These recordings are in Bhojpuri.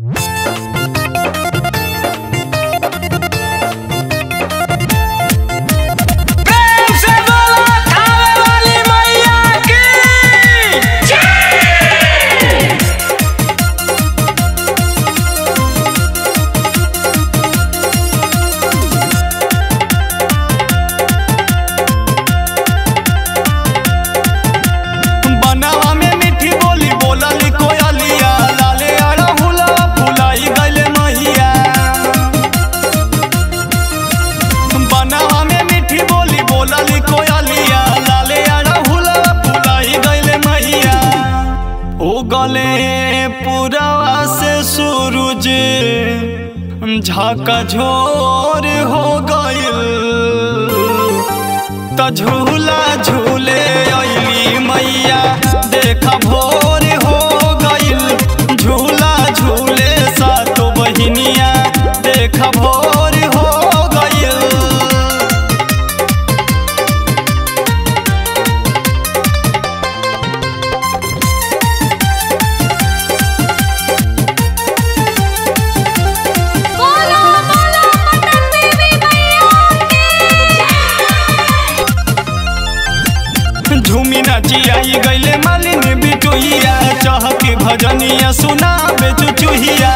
प्रेम से बोलो खावे वाली मैया की बनावा में मीठी बोली बोलली कोयलिया लाले अड़हुला फुलाई गइले मैया बनावा में मीठी बोली बोलली कोयलिया लाले अड़हुला फुलाई गइले मैया ओ गले पुरवा से सूरज झाका झोर हो गइल त झूला झूले अइली मैया देखा भोर हो गइल झूला झूले सातो बहिनिया देखा भोर हो गइल बोलो बोलो पटन देवी मैया झूमी नाची आई गइले मालिनी बिटुहिया चहके भजनिया सुनाबे चुचुहिया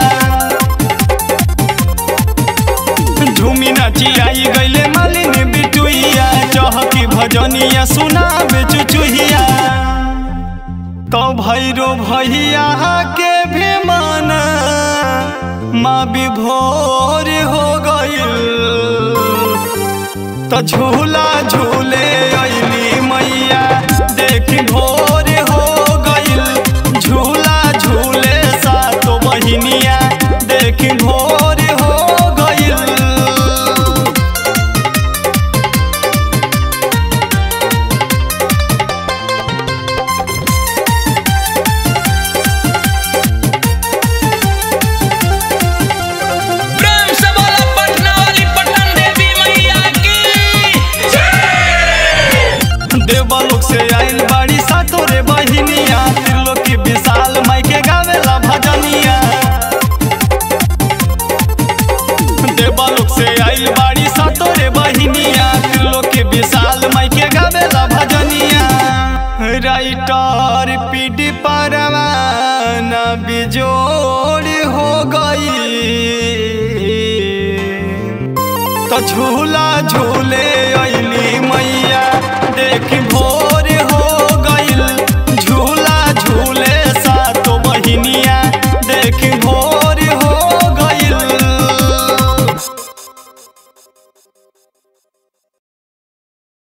झूमी नाची आई गइले मालिनी बिटुहिया चहके भजनिया सुनाबे चुचुहिया तो भैरो भैया के भी मन माँ विभोर हो गइल तो झूला झूले अइली मैया देखी भोर हो गइल झूला झूले सातो बहिनिया देखी भोर हो गइल प्रेम से बोलो पटना वाली पटन देवी मैया की देवलोक से आइल बाड़ी सातोरे बहिनिया त्रिलोक की विशाल माई के गावेला भजनिया देवलोक से आइल बाड़ी सातोरे बहिनिया त्रिलोक की विशाल माई के गावेला भजनिया राइटर पीडी परवाना बिजोड़ हो गई तो झूला झूले अइली मैया देख भो